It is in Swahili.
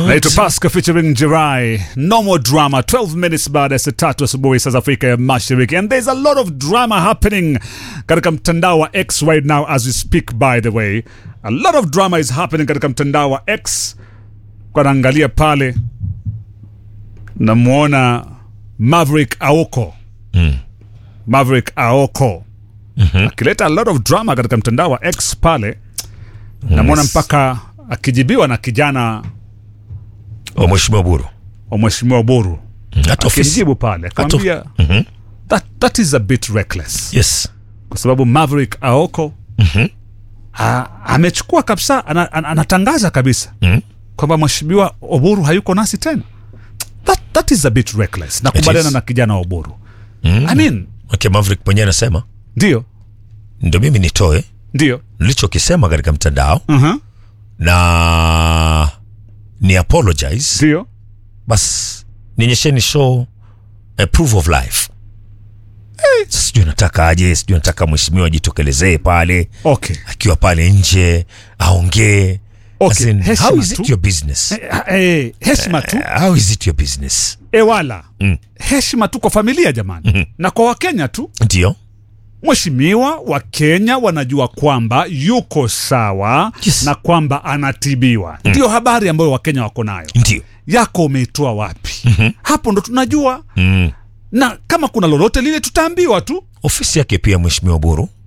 naitwa Pascal featuring Jirai. No more drama. 12 minutes baada ya saa tatu asubuhi saa za Afrika ya Mashariki, and there's a lot of drama happening katika mtandao wa X right now as we speak. By the way, a lot of drama is happening katika mtandao wa X. Kwa naangalia pale, namwona Maverick Aoko Maverick Aoko akileta a lot of drama katika mtandao wa X pale, namwona Yes. mpaka akijibiwa na kijana wa mheshimiwa Buru wa mheshimiwa Buru hata ofisi akimjibu pale akamwambia that, that is a bit reckless yes kwa sababu Maverick Aoko a- amechukua kabisa ana, ana, anatangaza kabisa Mhm. kwamba mheshimiwa Oburu hayuko nasi tena that, that is a bit reckless nakubaliana is. na kijana wa Oburu I mean okay, Maverick mwenyewe anasema ndio ndo mimi nitoe ndio nilichokisema katika mtandao uh-huh. na ni apologize ndio bas nionyesheni show a proof of life Eh, sasa sijui nataka aje sijui nataka mheshimiwa ajitokelezee pale okay akiwa pale nje aongee Okay, As in, heshima how is tu. it your business eh, eh, heshima tu how is it your business ewala Mm. heshima tu kwa familia jamani na kwa wakenya tu ndio Mheshimiwa wa Kenya wanajua kwamba yuko sawa Yes. na kwamba anatibiwa. Ndiyo habari ambayo Wakenya wako nayo. ndio Yako umeitoa wapi? Hapo ndo tunajua, mm. na kama kuna lolote lile tutaambiwa tu. ofisi yake pia mheshimiwa buru